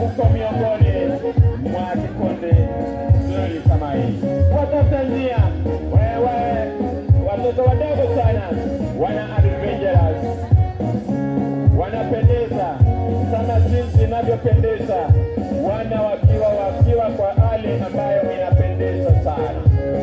uko miongoni mwa kikundi nzuri kama hii. Watafuta njia, wewe watoto wadogo sana wana adventurous wanapendeza sana jinsi inavyopendeza wana wakiwa wakiwa kwa hali ambayo inapendeza sana.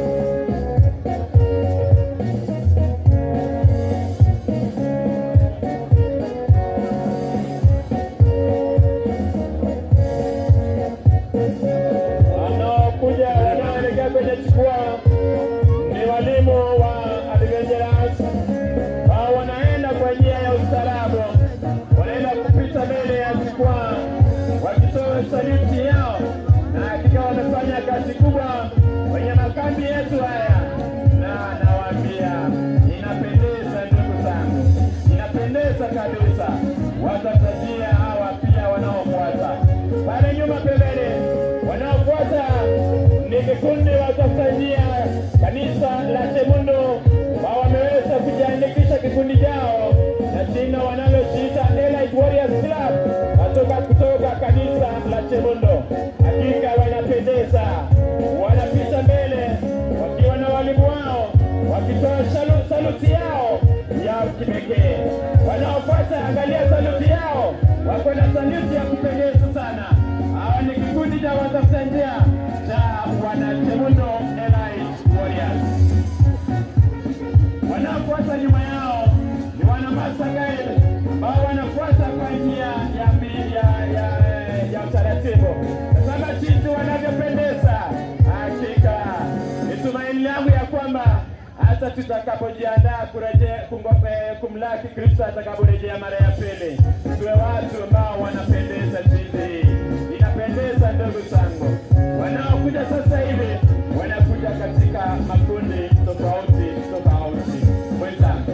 Wanaokuja wanaoelekea kwenye jukwaa ni walimu wa adventurous hao wanaenda kwa njia ya ustaarabu, wanaenda kupita mbele ya jukwaa wakitoa saluti yao, na hakika wamefanya kazi kubwa kwenye makambi yetu haya, na nawaambia inapendeza, ndugu zangu, inapendeza kabisa. Watatajia hawa pia wanaofuata pale nyuma pembeni, wanaofuata ni kikundi watafuta njia kanisa la Chemundo ambao wameweza kujiandikisha kikundi chao na jina wanalojiita Elite Warriors Club kutoka kutoka kanisa la Chemundo. Hakika wanapendeza, wanapita mbele wakiwa na walimu wao wakitoa salu- saluti yao ya kipekee. Wanaofuata, angalia saluti yao, wako na saluti ya kupendeza sana. Hawa ni kikundi cha watafuta njia cha wanachemundo Elite Warriors wanaofuata nyuma yao ni wana Masagai ambao wanafuata kwa njia ya, mbi- ya, ya, ya utaratibu. Tazama jinsi wanavyopendeza. Hakika ni tumaini langu ya kwamba hata tutakapojiandaa kurejea kungo- eh, kumlaki Kristo atakaporejea mara ya pili, tuwe watu ambao wanapendeza jinsi hii. Inapendeza ndugu zangu, wanaokuja sasa hivi wanakuja katika makundi tofauti tofauti. Mwenzangu,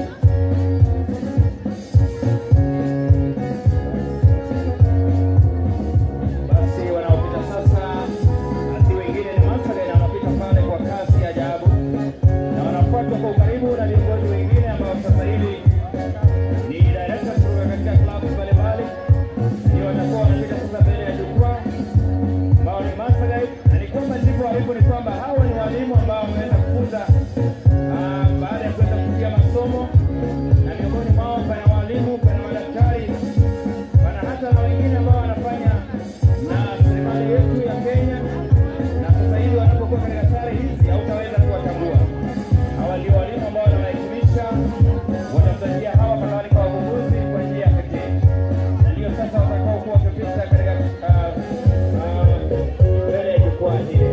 Basi wanaopita sasa si wengine ni Masagai na wanapita pale kwa kasi ya ajabu, na wanafuatwa kwa ukaribu na viongozi wengine ambao sasa hivi ni directors kutoka katika klabu mbalimbali, ndio watakuwa wanapita sasa mbele ya jukwaa ambao ni Masagai, na ni kwamba ndivyo walivyo, ni kwamba hawa ni walimu ambao wameenda kufunza ah, baada ya kuweza kupitia masomo, na miongoni mwao pana walimu, pana madaktari pana hata na wengine ambao wanafanya na serikali yetu ya Kenya, na sasa hivi wanapokuwa katika sare hizi hautaweza kuwatambua. Hawa ndio walimu ambao wanawahitimisha watafutajia hawa kadhalika wavumbuzi kwa njia ya pekee, na ndio sasa watakao kuwa wakipita katika ah, ah, mbele ya jukwaa hili.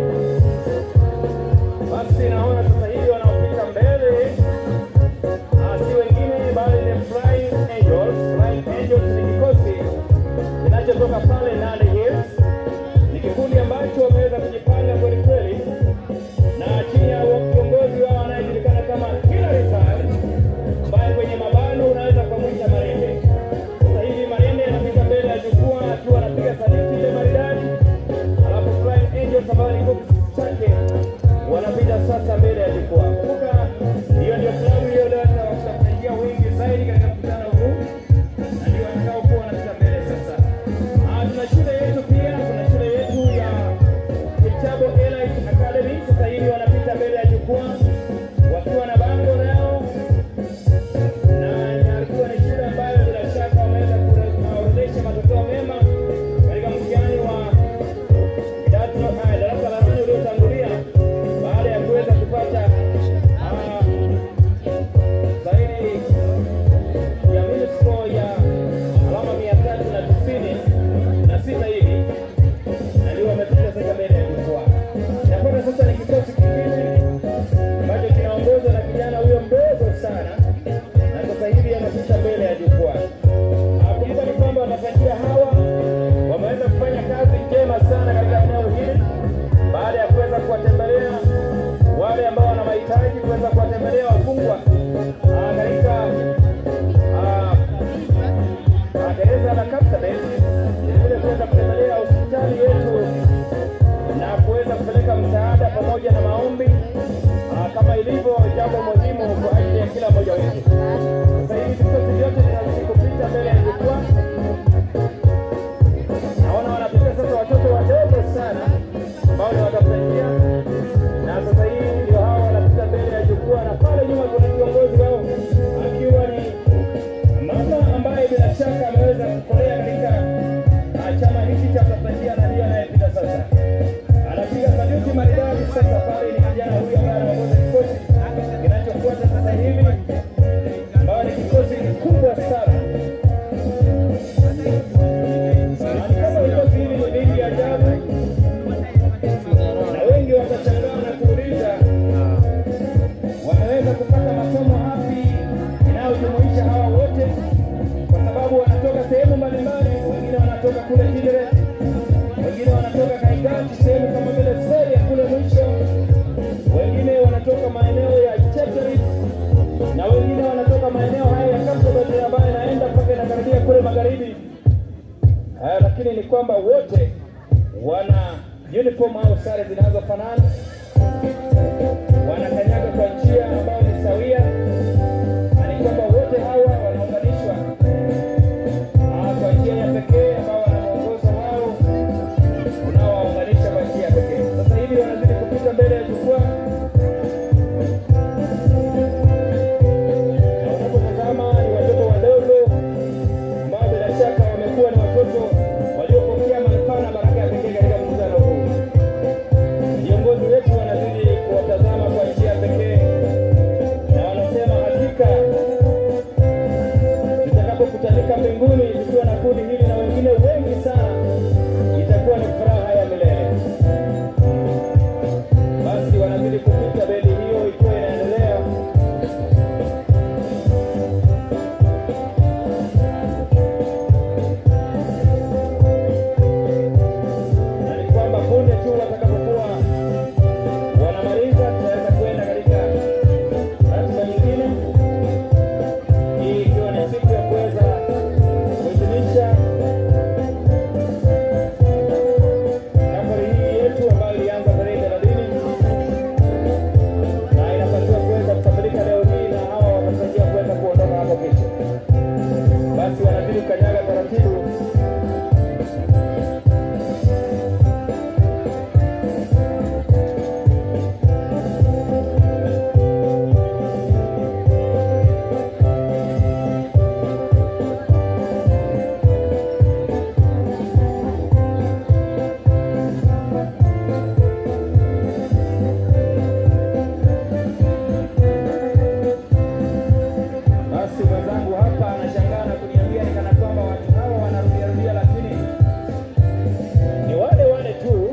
Basi naona sasa hivi wanaopita mbele Ah, si wengine bali ni Flying Angels. Flying Angels ni kikosi kinachotoka pale Nandi Hills. Ni kikundi ambacho wameweza kujipanga kweli kweli, na chini ya kiongozi wao anayejulikana kama Hilary Sar, ambaye kwenye mabano unaweza kumwita Marende. Sasa hivi Marende anapita mbele ya jukwaa akiwa anapiga wanatoka kule Kidere, wengine wanatoka Kaigati, sehemu kama vile Seria kule mwisho, wengine wanatoka maeneo ya Chepterit na wengine wanatoka maeneo haya ya Kapsabet ambayo inaenda mpaka inakaribia kule magharibi. Haya, lakini ni kwamba wote wana uniform au sare zinazofanana, wanakanyaga kwa njia ambayo ni sawia, na ni kwamba wote hawa wanaunganishwa ah, kwa njia ya pekee ambao wana mwongozo wao unaowaunganisha kwa njia ya pekee. Sasa hivi wanazidi kupita mbele ya jukwaa na unapotazama ni watoto wadogo ambao bila shaka wamekuwa ni watoto waliopokea manufaa na baraka ya pekee katika mkutano huu. Viongozi wetu wanazidi kuwatazama kwa njia ya pekee na wanasema hakika tutakapokutanika mbinguni tukiwa na kundi hili na wengine wengi sana, itakuwa ni furaha ya milele. Basi wanazidi kupita beli hiyo ikiwa inaendelea na ni kwamba punde tu watakapokuwa wanamaliza, tutaweza kwenda katika ratiba nyingine, hii ikiwa ni siku ya kuweza kuhitimisha safari hii yetu ambayo ilianza tarehe thelathini na inapaswa kuweza kukamilika leo hii, na hawa wanatarajia kuweza kuondoka hapo kesho. Basi wanazidi kukanyaga taratibu Basi mwenzangu hapa anashangaa na kuniambia ni kana kwamba watu hawa wanarudiarudia, lakini ni wale wale tu,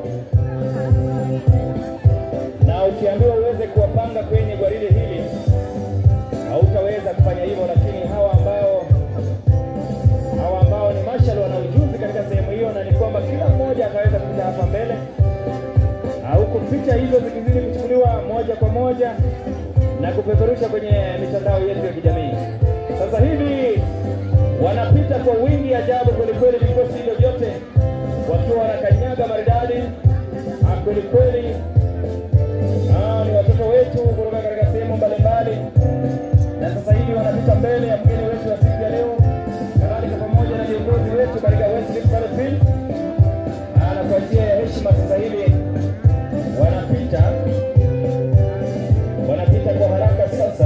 na ukiambiwa uweze kuwapanga kwenye gwaride hili hautaweza kufanya hivyo, lakini hawa ambao hawa ambao ni marshal wana ujuzi katika sehemu hiyo, na ni kwamba kila mmoja ataweza kuja hapa mbele Ah, huku picha hizo zikizidi kuchukuliwa moja kwa moja na kupeperusha kwenye mitandao yetu ya kijamii. Sasa hivi wanapita kwa wingi ajabu kwelikweli, vikosi hivyo vyote wakiwa wanakanyaga maridadi ah, kwelikweli. Ah, ni watoto wetu kutoka katika sehemu mbalimbali, na sasa hivi wanapita mbele ya mgeni wetu wa siku ya leo, kadhalika pamoja na viongozi wetu katika West Rift Valley Field. Ah, na kwa njia ya heshima sasa hivi wanapita wanapita kwa haraka sasa,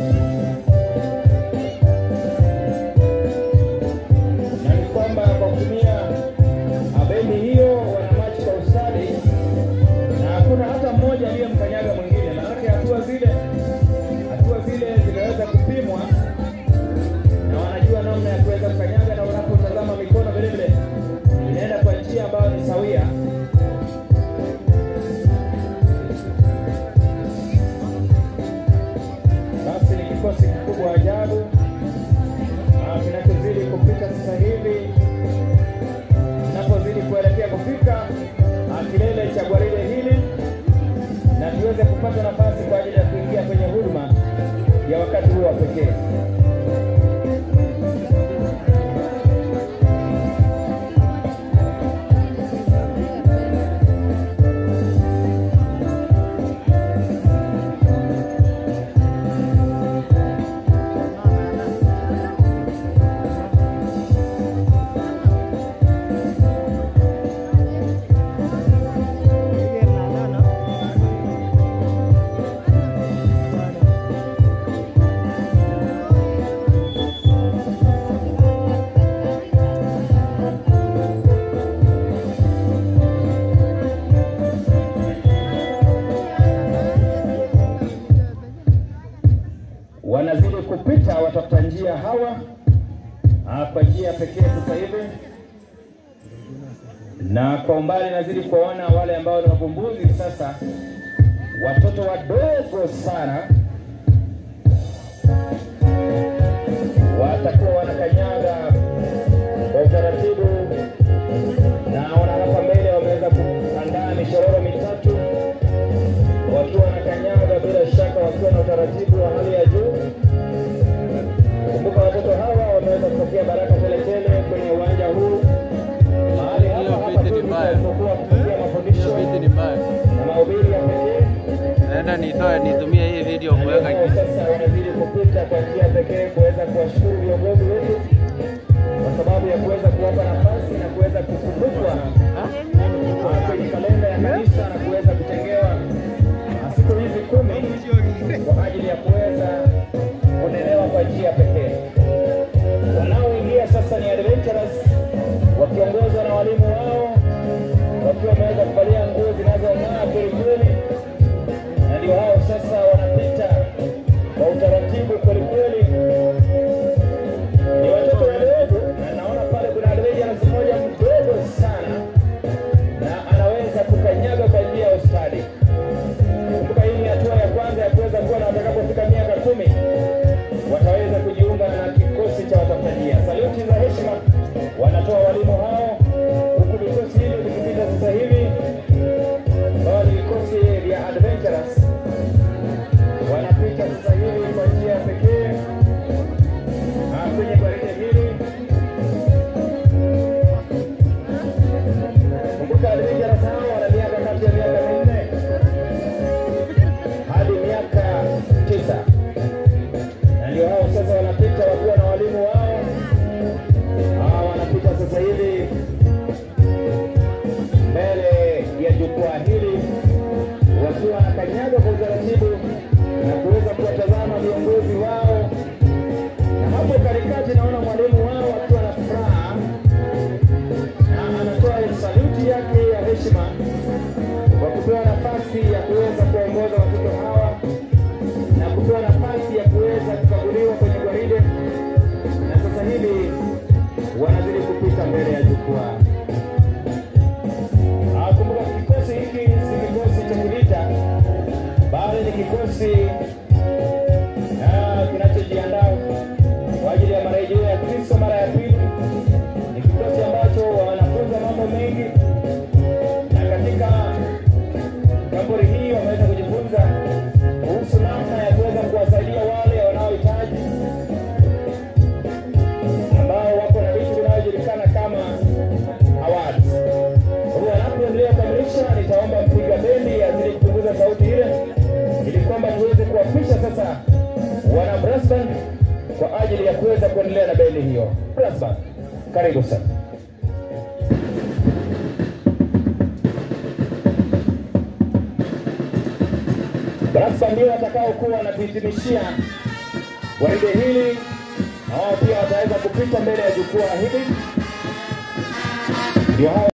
na ni kwamba kwa kutumia bendi hiyo wanamachi kwa ustadi, na hakuna hata mmoja aliyemkanyaga mwingine, maanake hatua zile hatua zile zimeweza kupimwa na wanajua namna ya kuweza kukanyaga, na unapotazama mikono vile vile inaenda kwa njia ambayo ni sawia. Basi ni kikosi kikubwa ajabu ah, kinachozidi kupita sasa hivi, kinapozidi kuelekea kufika ah, kilele cha gwaride hili, na tuweze kupata nafasi kwa ajili ya kuingia kwenye huduma ya wakati huo wa pekee. wanazidi kupita watafuta njia hawa ah, kwa njia pekee sasa hivi, na kwa umbali nazidi kuwaona wale ambao ni wavumbuzi sasa, watoto wadogo sana watakuwa wanakanyaga kwa utaratibu walipokuwa wakipigia mafundisho Viti ni mbaya. na mahubiri ya pekee Naenda nitoe nitumie hii video kuweka Leo sasa wanazidi kupita kwa njia pekee kuweza kuwashukuru viongozi wetu kwa sababu ya kuweza kuwapa nafasi na kuweza kukumbukwa ah, kwenye kalenda ya kanisa na kuweza kutengewa ah, siku hizi kumi kwa ajili ya kuweza kunelewa kwa njia pekee. Wanaoingia sasa ni adventurers wakiongozwa na walimu wao wakiwa wameweza kuvalia nguo zinazong'aa kweli kweli na ndio hao sasa wanapita kwa utaratibu kweli kweli. Ni watoto wadogo, na naona pale kuna adventurers mmoja mdogo sana, na anaweza kukanyaga kwa njia ya ustadi. Kumbuka hii ni hatua ya kwanza ya kuweza kuwa na watakapofika miaka kumi wataweza kujiunga na kikosi cha watafutajia. Saluti za heshima wanatoa walimu hao, huku vikosi hivyo vikipita sasa hivi ambao ni vikosi vya adventurers wanapita sasa hivi kwa njia ya pekee ah, kwenye gwaride hili. Kumbuka adventurers hao wana miaka kati ya miaka minne hadi miaka tisa, na ndio hao sasa wanapita wakiwa na walimu wao. Hawa wanapita sasa hivi mbele ya jukwaa hili wakiwa wanakanyaga kwa utaratibu na kuweza kuwatazama viongozi wao, na hapo katikati naona mwalimu wao akiwa na furaha na anatoa saluti yake ya heshima kwa kupewa nafasi ya kuweza kuongoza watoto hawa na kupewa nafasi ya kuweza kukaguliwa kwenye gwaride, na sasa hivi wanazidi kupita mbele ya jukwaa. Ah, Kumbuka kikosi hiki si kikosi cha kivita, bali ni kikosi ah, kinachojiandaa kwa ajili ya marejeo ya Kristo mara ya pili. Ni kikosi ambacho wanafunza mambo mengi, na katika kaburi hii wameweza kujifunza kuhusu namna ya kuweza kuwasaidia wale wanaohitaji ambao wako na vitu vinavyojulikana kama awards. Kwa hiyo anapoendelea kukamilisha, nitaomba mpiga bendi azidi kupunguza sauti ile, ili kwamba tuweze kuwapisha sasa wana brass band kwa ajili ya kuweza kuendelea na bendi hiyo. Brass band, karibu sana. Brass band ndio watakaokuwa wanatuhitimishia gwaride hili, na wao pia wataweza kupita mbele ya jukwaa hili, ndio hao